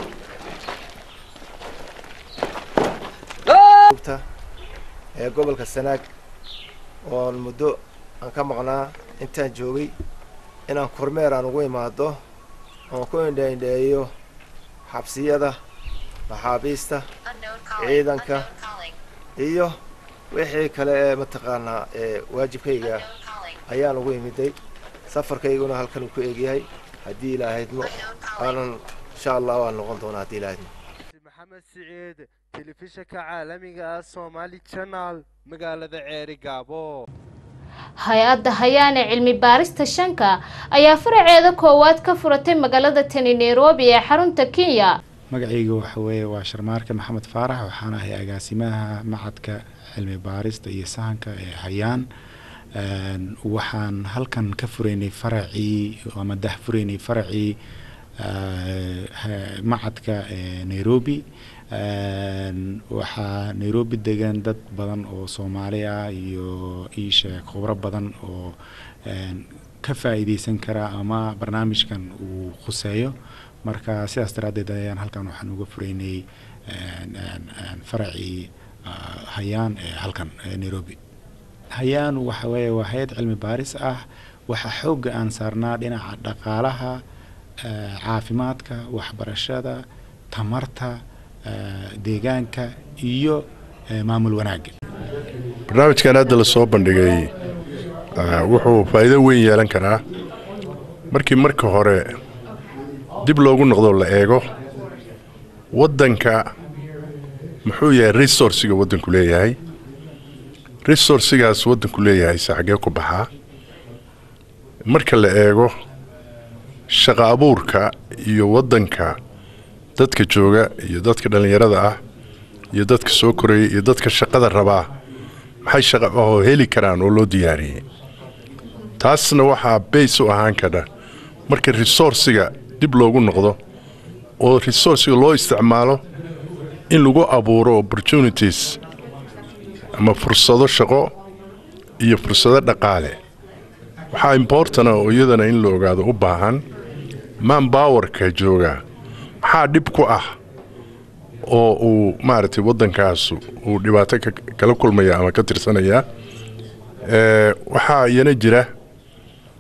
ee gobolka sanaag oon muddo aan ka maqnaa intaan joogay inaan kormeer aan ugu imaado oon ku indhaindheeyo xabsiyada maxaabiista ciidanka iyo wixii kale ee mataqaanaa ee waajibkayga ayaan ugu imiday safarkayguna halkan uu ku egyahay haddii ilaahaydmo aanan insha allah waan noqon doonaa haddii ilaahaydmo maxamed siciid telefishinka caalamiga ah somali channel magaalada ceeri gaabo hay-adda hayaane cilmi baarista shanka ayaa faraceeda koowaad ka furatay magaalada tani nairobi ee xarunta kenya magacayga waxa weeye waa sharmaarka maxamed faarax waxaan ahay agaasimaha macadka cilmi baarista iyo sahanka ee hayaan waxaan halkan ka furaynay faracii ama dah furaynay faracii macadka nairobi waxaa nairobi degan dad badan oo soomaali ah iyo iisheeg khubro badan oo ka faa'iideysan kara ama barnaamijkan uu khuseeyo marka sidaas daraaddeed ayaan halkan waxaan uga furaynay faracii hayaan ee halkan nairobi hayaan waxa weeye waa hay-ad cilmi baaris ah waxaa xoogga aan saarnaa dhinaca dhaqaalaha caafimaadka waxbarashada tamarta deegaanka iyo maamul wanaagga barnaamijkan hadda la soo bandhigay wuxuu faa'iido weyn yeelan karaa markii marka hore dib loogu noqdo la eego waddanka muxuu yahay resourciga waddanku leeyahay resourcigaas waddanku leeyahay se xaggee ku baxaa marka la eego shaqa abuurka iyo waddanka dadka jooga iyo dadka dhallinyarada ah iyo dadka soo koraya iyo dadka shaqada rabaa maxay shaqa ahoo heli karaan oo loo diyaariyey taasna waxaa bays u ahaan kadha marka resourciga dib loogu noqdo oo resourciga loo isticmaalo in lagu abuuro opportunities ama fursado shaqo iyo fursado dhaqaale waxaa importana oo iyadana in la ogaado u baahan manbowerka jooga maxaa dhib ku ah oo uu maaragtay waddankaas uu dhibaato kala kulmaya ama ka tirsanaya waxaa iyana jira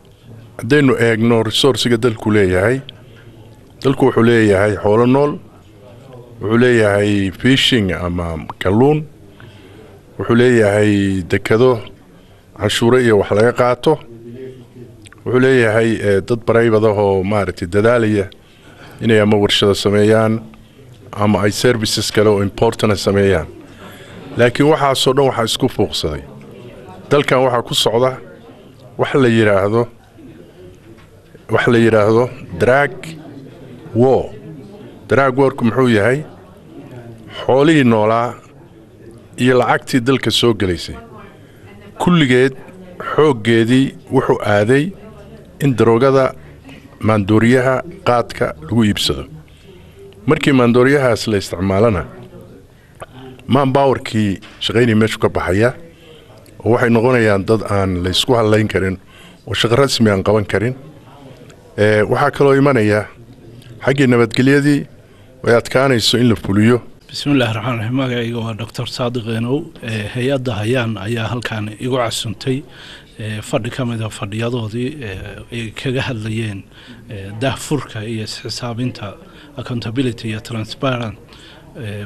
haddaynu eegno resourciga dalku leeyahay dalku wuxuu leeyahay xoolo nool wuxuu leeyahay fishing ama kalluun wuxuu leeyahay dekado canshuuro iyo wax laga qaato wuxuu leeyahay eh, dad baraybadahoo maaragtay dadaalaya inay ama warshado sameeyaan ama ay services kale oo importana sameeyaan laakiin waxaasoo dhan waxaa isku fuuqsaday dalkan waxaa ku socda wax la yidhaahdo wax la yidhaahdo drag war drag warku muxuu yahay xoolihii noolaa iyo lacagtii dalka soo gelaysay kulligeed xooggeedii wuxuu aaday in daroogada maandooriyaha qaadka lagu iibsado markii maandooriyahaas la isticmaalana maanbawarkii shaqaynii meeshu ka baxaya oo waxay noqonayaan dad aan la ysku hadlayn karin oo shaqo rasmi aan qaban karin Eh, waxaa kaloo imanaya xaggii nabadgelyadii ay adkaanayso in la fuliyo bismillahi raxmaan raxiim magacayga waa doctor saadiq eenow Eh, hay-adda hayaan ayaa halkan igu casuntay eh, fadhi ka mida fadhiyadoodii eh, ay kaga hadlayeen eh, daahfurka iyo isxisaabinta accountability iyo transparent eh,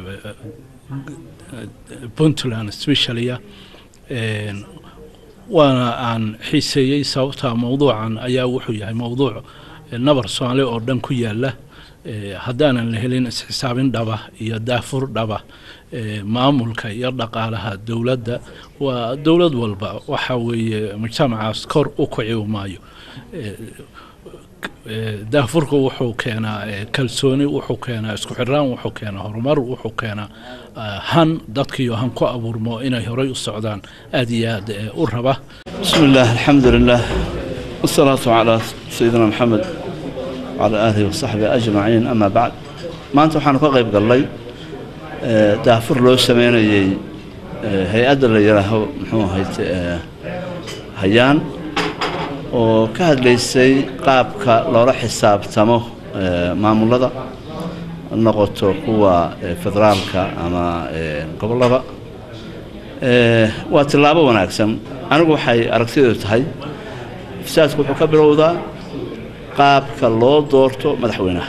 puntland specialia Eh, waana aan xiiseeyey sababta mowduucan ayaa wuxuu yahay mowduuc eh, nabar soomaali oo dhan ku yaala Eh, haddaanan la helin isxisaabin dhaba iyo daafur dhaba eh, maamulka iyo dhaqaalaha dowladda waa dowlad walba waxa weeye mujtamacaas kor u kici maayo Eh, eh, daafurku wuxuu keenaa eh, kalsooni wuxuu keenaa isku xiraan wuxuu keenaa horumar wuxuu keenaa ah, han dadkiiyo han ku abuurmo inay horay u socdaan aad iyo aad eh, u raba بسم الله الحمد لله والصلاة على سيدنا محمد وعلى آله وصحبه أجمعين أما بعد ما أنتم حان قيب قال لي آه، دافر لو سمينيي آه، هيئة اللي يراهو محو هيت آه، هيان oo ka hadlaysay qaabka loola xisaabtamo eh, maamulada noqoto kuwa eh, federaalka ama eh, gobollada Eh, waa tillaabo wanaagsan anigu waxay aragtideedu tahay ifsaadku wuxuu ka bilowdaa qaabka loo doorto madaxweynaha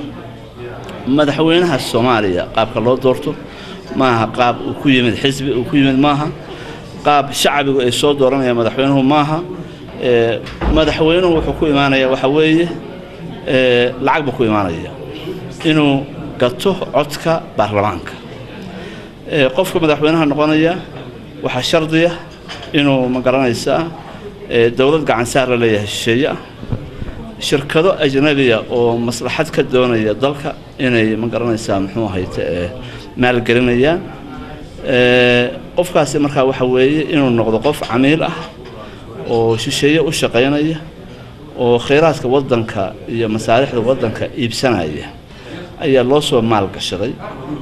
madaxweynaha soomaaliya qaabka loo doorto maaha qaab uu ku yimid xisbi uu ku yimid maaha qaab shacbigu ay soo dooranayaan madaxweynuhu maaha Eh, madaxweynuhu wuxuu ku imaanaya waxa weeye eh, lacag buu ku imaanaya inuu gato codka baarlamaanka Eh, qofka madaxweynaha noqonaya waxaa shardiya inuu ma garanaysaa eh, dowlad gacan saar la leeyahay shisheeye ah shirkado ajnabiya oo maslaxad ka doonaya dalka inay ma garanaysaa muxuu ahayte eh, maalgelinayaan Eh, qofkaasi markaa waxa weeye inuu noqdo qof camiil ah oo shisheeye u shaqaynaya oo khayraadka waddanka iyo masaalixda waddanka iibsanaya ayaa loo soo maalgashaday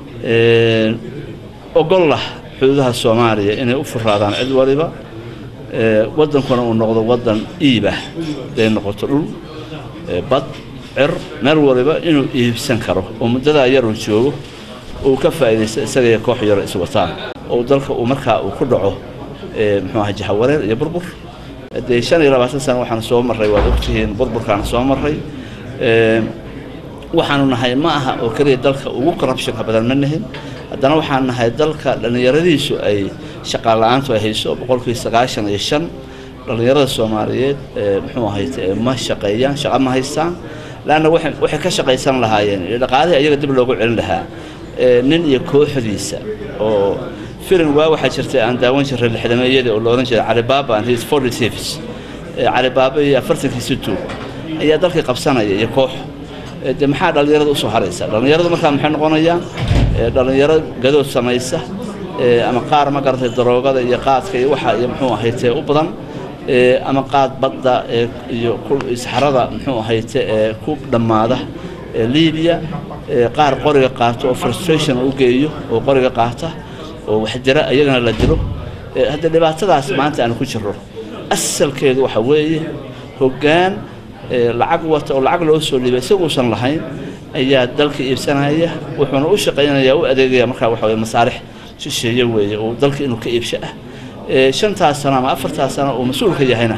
Eh, ogollah xuduudaha soomaaliya inay u furaadaan cid waliba Eh, waddankuna uu noqdo waddan iibah haday noqoto dhul eh, bad cir meel waliba inuu iibsan karo oo muddadaa yaruu joogo uu ka faa'iidaysto isaga iyo koox yaro iswataan oo dalka uu markaa uu ku dhaco eh, muxuu aha jahawareer iyo burbur dee shan iyo labaatan sano waxaan soo marray waad ogtihiin burburkaan soo marray Eh, waxaanu nahay ma aha oo keliya dalka ugu corruptionka badan ma nihin haddana waxaan nahay dalka dhallinyaradiisu ay shaqaan la-aantu ay hayso boqolkii sagaashan iyo shan dhallinyarada soomaaliyeed ee muxuu ahayte ee ma shaqeeyaan shaqo ma haystaan laanna waxay waxay ka shaqaysan lahaayeen iyo dhaqaalihii ayaga dib loogu celin lahaa ee nin iyo kooxdiisa oo filim waa waxaa jirtay aan daawan jiray lixdameeyadii oo la odhan jiray calibaaba and his forty thieves ee calibaaba iyo afartankiisi tuug ayaa dalkii qabsanaya iyo koox Eh, de maxaa dhallinyarada usoo haraysa dhallinyaradu markaa maxay noqonayaan Eh, dhallinyaro gadood samaysa eh, ama qaar ma garatay daroogada iyo qaadka iyo waxa iyo muxuu ahayte u badan Eh, ama qaad badda eh, iyo ku- saxarada muxuu ahayte ee ku dhammaada eh, libiya Eh, qaar qoriga qaato oo frustration u geeyo oo qoriga qaata oo wax jira iyagana la dilo Eh, hadda dhibaatadaas maanta aan ku jirro asalkeedu waxa weeye hoggaan ee lacag wata oo lacag loo soo dhiibay isaguusan lahayn ayaa dalka iibsanaya wuxuuna u shaqaynaya u adeegaya markaa waxa weye masaalix shisheeye weeye oo dalka inuu ka iibsho ah ee shantaas sano ama afartaas sano uu mas-uulka yahayna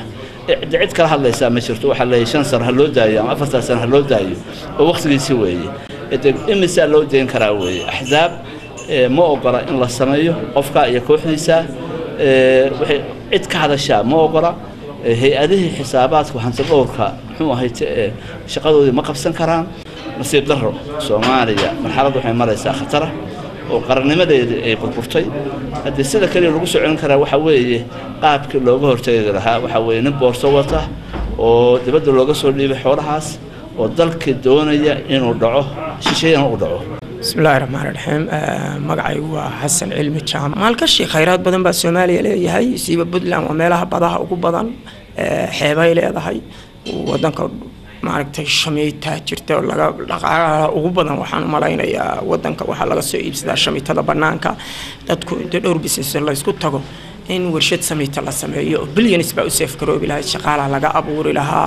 cid cid kala hadlaysaa ma jirto waxaa leeyahay shan sano ha loo daayo ama afartan sano ha loo daayo oo wakhtigiisi weeye de imisaa loo dayn karaa weeye axsaab ee, ma ogola in la sameeyo qofka iyo kooxdiisa ee, waxay cid ka hadashaa ma ogola ee, hay-adihii xisaabaadka hanti dhowrka muxuu ahayd ee, shaqadoodii ma qabsan karaan nasiib darro soomaaliya marxalad waxay maraysaa khatara oo qarannimadeedii ay burburtay haddii sida kaliya lagu soo celin karaa waxaa weeye qaabkii looga hortegi lahaa waxaa weeye nin boorso wata oo dibadda looga soo dhiibay xoolahaas oo dalkii doonaya inuu dhaco shisheeyana u dhaco bismillahi raxmaan raxiim magacaygu waa xasan cilmi jaamac maalgashi khayraad badan baa soomaaliya leeyahay siiba puntland waa meelaha badaha ugu badan ee, xeebay leedahay wadanka maaragtay shamiitaa jirta oo laga dhaqaalaha ugu badan waxaan u malaynayaa wadanka waxaa laga soo iibsadaa shamiitada banaanka dadku inta dhowr business laysku tago in warshad samiita la sameeyo oo billions baa u seef garoobi lahayd shaqaalaha laga abuuri lahaa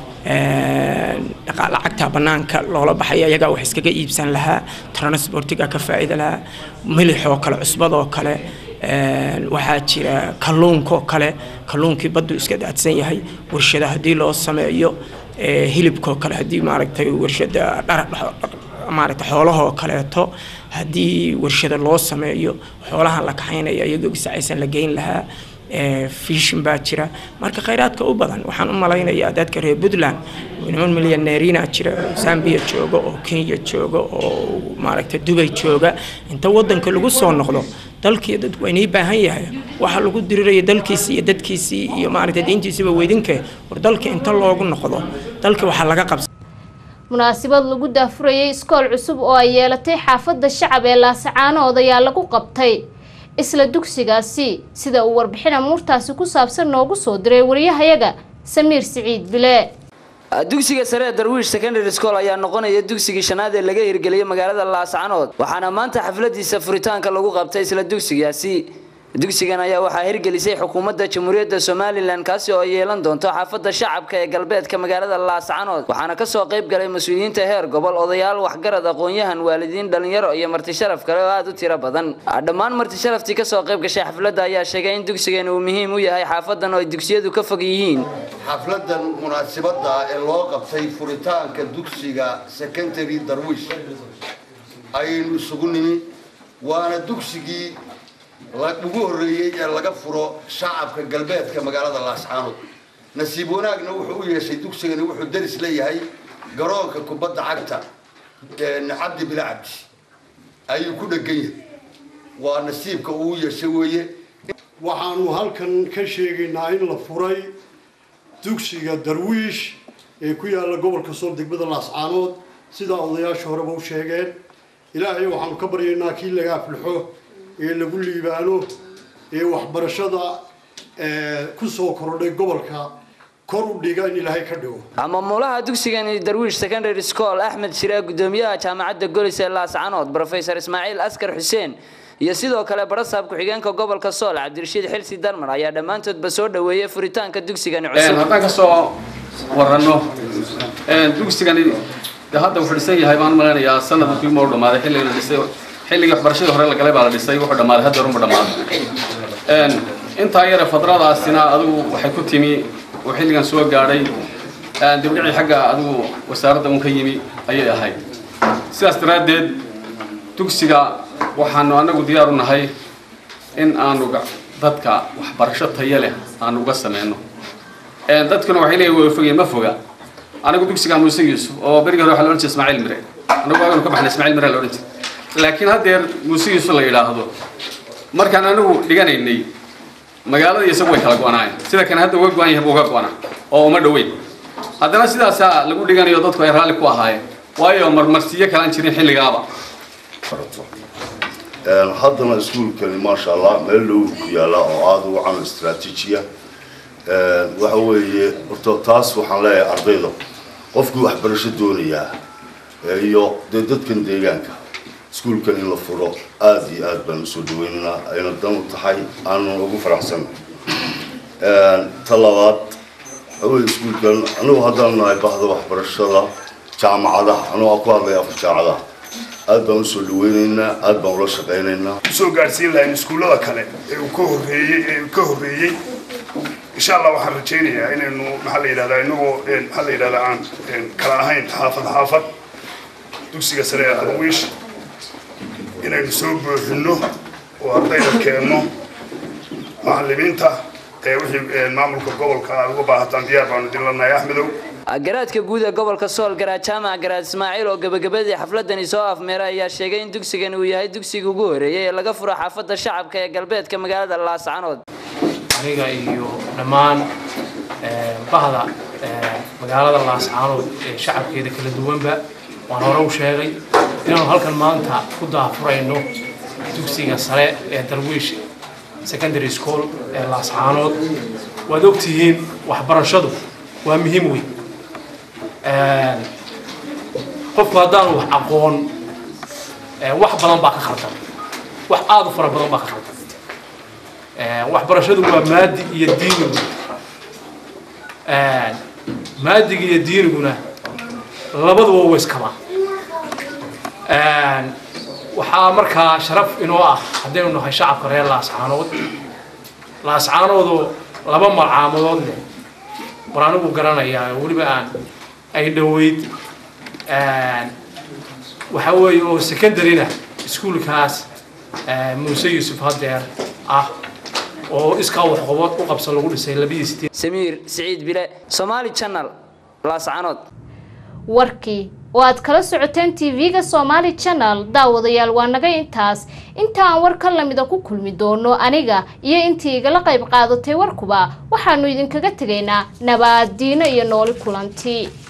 dhaqa- lacagta banaanka loola baxay ayagaa wax iskaga iibsan lahaa transportiga ka faa'iida lahaa milixoo kale cusbadoo kale een, waxaa jira kalluunkaoo kale kalluunkii baddu iska daadsan yahay warshada haddii loo sameeyo ee, hilibkoo kale haddii maaragtay warshada dhara maaragtay xoolahoo kaleeto haddii warshada loo sameeyo xoolahan la kaxaynaya iyagoo bisacaysan la geyn lahaa ee, fiishin baa jira marka khayraadka u badan waxaan u malaynayaa dadka reer puntland niman milyaneeriina jira oo zambia jooga oo kenya jooga oo maaragtay dubay jooga inta wadanka lagu soo noqdo dalkii dadku waynay baahan yahay waxa lagu diriraya dalkiisii iyo dadkiisii iyo maaragtay diintiisiiba weydinke war dalka inta loogu noqdo dalka waxaa laga qabsa munaasabad lagu daafurayay iskool cusub oo ay yeelatay xaafadda shacab ee laasacaanood ayaa lagu qabtay isla dugsigaasi sida uu warbixin amuurtaasi ku saabsan noogu soo diray wariyahayaga samiir siciid bile dugsiga sare ee darwiish secondary school ayaa noqonaya dugsigii shanaad ee laga hirgeliyay magaalada laascanood waxaana maanta xafladiisa furitaanka lagu qabtay isla dugsigaasi dugsigan ayaa waxaa hirgelisay xukuumadda jamhuuriyadda somalilan kaasi oo yeelan doonto xaafadda shacabka ee galbeedka magaalada laascanood waxaana kasoo qayb galay mas-uuliyiinta heer gobol odayaal waxgarad aqoon-yahan waalidiin dhalinyaro iyo marti sharaf kale oo aada u tiro badan dhammaan marti sharaftii kasoo qayb gashay xafladda ayaa sheegay in dugsigan uu muhiim u yahay xaafadan oo ay dugsiyadu ka fog yihiin xafladan munaasibada ee loo qabtay furitaanka dugsiga secondary darwish ayaynu isugu nimi waana dugsigii la- ugu horreeyey ee laga furo shacabka galbeedka magaalada laascaanood nasiib wanaagna wuxuu u yeeshay dugsigani wuxuu deris leeyahay garoonka kubadda cagta ee cabdi bila cabdi ayuu ku dhegan yahay waa nasiibka uu yeeshay weeye waxaanu halkan ka sheegaynaa in la furay dugsiga darwiish ee ku yaalla gobolka sool degmada laascaanood sidaa odayaasha horeba u sheegeen ilaahay waxaanu ka baryaynaa kii laga aflixo ee lagu liibaano ee waxbarashada ee ku soo korodhay gobolka kor u dhiga in ilaahay ka dhigo maamulaha dugsigani darwiish secondary school axmed shiree gudoomiyaha jaamacadda golis ee laascanood professor ismaaciil askar xuseen iyo sidoo kale barasaab ku-xigeenka gobolka sool cabdirashiid xilsi darmar ayaa dhammaantoodba soo dhoweeyey furitaanka dugsigani cusub haddaan ka soo waranno dugsigani de hadda wuxuu dhisan yahay baan maleynayaa sanadkii ma u dhammaaday xilligii la dhisay xilligii waxbarashadii hore la galay baa la dhisay wuxuu dhammaaday hadda horuma dhammaaday intaa yare fadradaasina adigu waxay ku timi oo xilligan soo gaadhay dibdhicii xagga adigu wasaaradda un ka yimi ayay ahayd sidaas daraaddeed dugsiga waxaanu anagu diyaar u nahay in aanu ga- dadka waxbarasho tayo leh aanu uga sameyno dadkuna waxay leeyihin way fogeen ma foga anagu dugsiga muuse yuusuf oo berigii hore waxaa la odhan jiray ismaaciil mire anagu waaganu ka baxnay ismaaciil mire la odhan jiray laakiin haddeer muuse yuusuf la yidhaahdo markaan anagu dhiganaynay magaalada iyo isagu way kala go-anaayeen sida kan hadda uga go-an yahay buu uga go-anaa oo uma dhoweyn haddana sidaasaa lagu dhiganayo dadku ay raalli ku ahaayeen waayo marmarsiyo kalaan jirin xilligaaba Een, haddana iskuulkani maasha allah meel dhow ku yaala oo aada u camal istaraatiijiya Een, waxa weeye horta taas waxaan leeyahay ardayda qofkii waxbarasho doonayaa ee iyo dee dadkan deegaanka iskuulkan in la furo aada iyo aad baan usoo dhaweynaynaa ayna dan u tahay aanu ugu faraxsan ta labaad waxa weeye iskuulkan anigu haddaan nahay bahda waxbarashada jaamacadaha anigu aan ku hadlaya afar jaamacadaha aad baan usoo dhaweynaynaa aad baan ula shaqaynaynaa usoo gaadhsiin lahayn iskuullada kale ee uu ka horreeyey ee uu ka horreeyey insha allah waxaan rajaynayaa inaynu maxaa la yidhahdaa inagoo maxaa la yidhahdaa aan kala ahayn xaafad xaafad dugsiga sare ee darwiish inaynu soo buuxinno oo ardayda keenno macallimiinta ee wixii maamulka gobolka aad uga baahataan diyaar baanu idin lanahay axmedow garaadka guud ee gobolka sool garaad jaamac garaad ismaaciil oo gabagabadii xafladani soo afmeeray ayaa sheegay in dugsigan uu yahay dugsigii ugu horeeyay ee laga furo xaafadda shacabka ee galbeedka magaalada laascanood aniga iyo dhammaan bahda magaalada laascaanood ee shacabkeeda kala duwanba waan hore u sheegay inaanu halkan maanta ku daafurayno dugsiga sare ee darwiish secondary school ee laascaanood waad ogtihiin waxbarashadu waa muhiim weyn qofku haddaanu wax aqoon wax badan baa ka khaldan wax aada u fara badan baa ka khaldan waxbarashadu waa maadi iyo diinigu maadiga iyo diiniguna labaduba wa iskabaa waxaa markaa sharaf inoo ah haddaynu nahay shacabka reer laascaanood laascaanoodoo laba malcaamodood leh war anigu garanayaa weliba aan ay dhoweyd waxaa weeye oo secondaryna iskuulkaas muuse yuusuf hadeer ah oo iskaa waxqabad u qabsan lagu dhisay labiyo sideed samiir siciid bile somaali channel laascanood warkii oo aad kala socoteen tv-ga somaali channel daawadayaal waa naga intaas inta aan war ka lamida ku kulmi doono aniga iyo intii igala qayb qaadatay warkuba waxaanu idinkaga tegaynaa nabaadiino iyo nooli kulanti